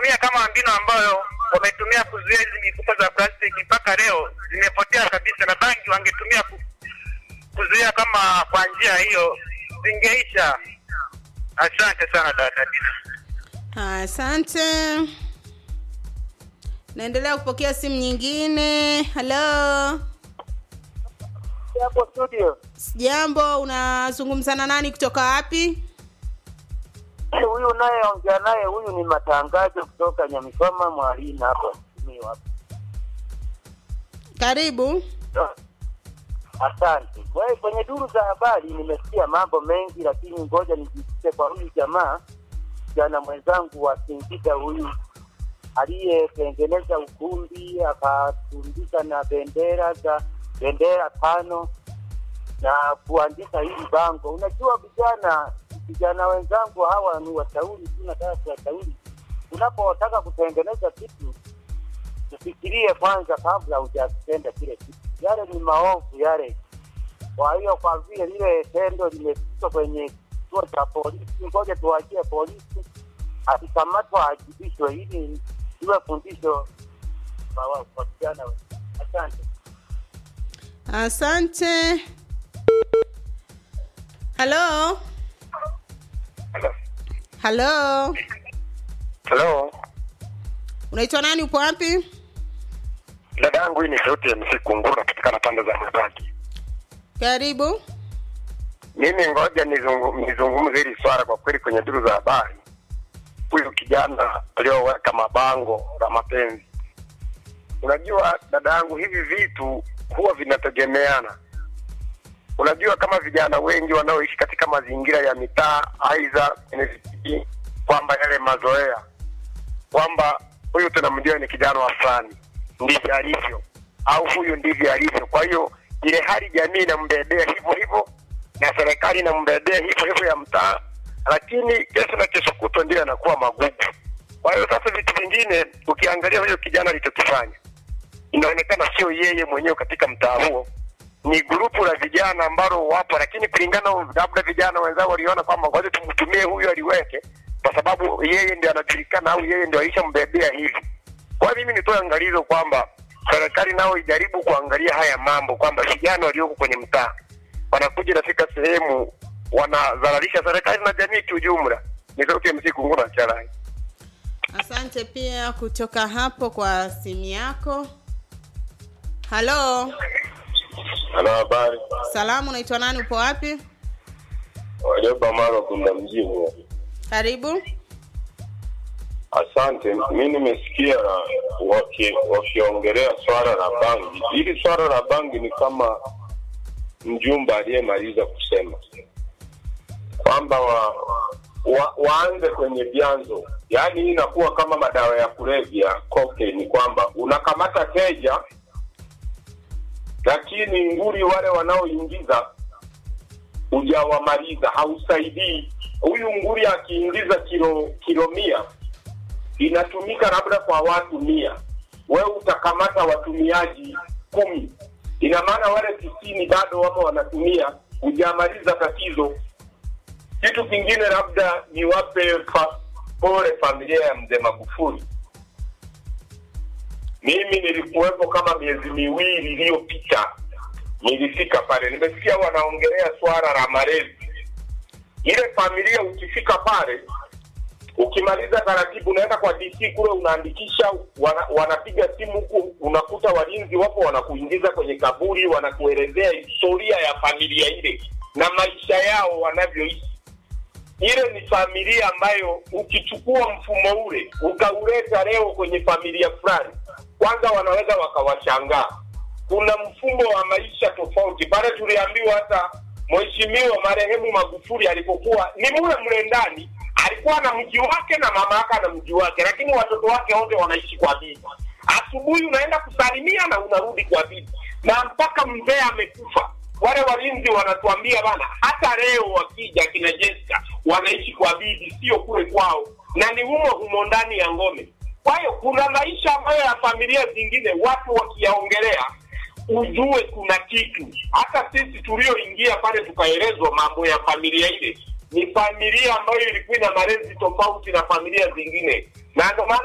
wangetumia kama mbinu ambayo wametumia kuzuia hizi mifuko za plastiki mpaka leo zimepotea kabisa, na bangi wangetumia ku, kuzuia kama kwa njia hiyo zingeisha. Asante sana dada Dina. Asante. Naendelea kupokea simu nyingine. Halo, Hapo studio jambo, unazungumza na nani kutoka wapi? huyu unayeongea naye huyu ni matangazo kutoka Nyamikoma Mwalina hapa Simiyu hapa. Karibu. Asante. Kwa hiyo kwenye duru za habari nimesikia mambo mengi, lakini ngoja nijikite kwa huyu jamaa jana mwenzangu wa Singida huyu aliyetengeneza ukumbi akatundika na bendera za bendera tano na kuandika hili bango. Unajua vijana vijana wenzangu hawa ni washauri tu, nataka kuwashauri, unapotaka kutengeneza kitu ufikirie kwanza kabla hujakitenda kile kitu. Yale ni maovu yale. Kwa hiyo kwa vile lile tendo limefikishwa kwenye kituo cha polisi, ngoja tuwachie polisi, akikamatwa ajibishwe, ili iwe fundisho kwa wa- kwa vijana. wetu. Asante. Asante. Halo, halo, Hello. unaitwa nani? Upo wapi? Dada yangu hii ni sauti ya MC Kunguru napatikana pande za Mwebaki. Karibu. Mimi ngoja nizungu- nizungumze hili swala kwa kweli kwenye duru za habari. Huyu kijana aliyoweka mabango la mapenzi. Unajua dada yangu hivi vitu huwa vinategemeana. Unajua kama vijana wengi wanaoishi katika mazingira ya mitaa aidha kwenye vijiji kwamba yale mazoea kwamba huyu tunamjua ni kijana wa fulani ndivyo alivyo au huyu ndivyo alivyo kwa hiyo ile hali jamii inambebea hivyo hivyo na serikali inambebea hivyo hivyo ya mtaa lakini kesho na kesho kutwa ndio yanakuwa magugu kwa hiyo sasa vitu vingine ukiangalia huyo kijana alichokifanya inaonekana sio yeye mwenyewe katika mtaa huo ni grupu la vijana ambalo wapo lakini kulingana labda vijana wenzao waliona kwamba ngoja tumtumie huyu aliweke kwa sababu yeye ndio anajulikana au yeye ndio alishambebea hivi kwa hiyo mimi nitoe angalizo kwamba serikali nao ijaribu kuangalia haya mambo kwamba vijana walioko kwenye mtaa wanakuja nafika sehemu wanadhararisha serikali na jamii kiujumla ni sauti ya msiku nguna charai Asante pia kutoka hapo kwa simu yako. Halo, Ana habari salamu, unaitwa nani? Upo wapi? walioba mara kuna mjini. Karibu. Asante, mi nimesikia waki- wakiongelea swala la bangi. Hili swala la bangi ni kama mjumba aliyemaliza kusema kwamba wa, wa, waanze kwenye vyanzo, yaani hii inakuwa kama madawa ya kulevya cocaine, kwamba unakamata teja, lakini nguri wale wanaoingiza hujawamaliza, hausaidii. Huyu nguri akiingiza kilo kilo mia inatumika labda kwa watu mia, wewe utakamata watumiaji kumi, ina maana wale tisini bado wamo wanatumia, hujamaliza tatizo. Kitu kingine labda niwape fa, pole familia ya mzee Magufuli. Mimi nilikuwepo kama miezi miwili iliyopita, nilifika pale, nimesikia wanaongelea swala la malezi. Ile familia ukifika pale ukimaliza taratibu unaenda kwa DC kule unaandikisha, wana, wanapiga simu huku, unakuta walinzi wapo wanakuingiza kwenye kaburi, wanakuelezea historia ya familia ile na maisha yao wanavyoishi. Ile ni familia ambayo ukichukua mfumo ule ukauleta leo kwenye familia fulani, kwanza wanaweza wakawashangaa. Kuna mfumo wa maisha tofauti pale. Tuliambiwa hata mheshimiwa marehemu Magufuli alipokuwa ni mule mle ndani alikuwa na mji wake na mama yake na mji wake, lakini watoto wake wote wanaishi kwa bibi. Asubuhi unaenda kusalimia na unarudi kwa bibi, na mpaka mzee amekufa. Wale walinzi wanatuambia bana, hata leo wakija kina Jessica wanaishi kwa bibi, sio kule kwao, na ni humo humo ndani ya ngome. Kwa hiyo kuna maisha ambayo ya familia zingine watu wakiyaongelea ujue kuna kitu. Hata sisi tulioingia pale tukaelezwa mambo ya familia ile, ni familia ambayo ilikuwa ina malezi tofauti na familia zingine, na ndio maana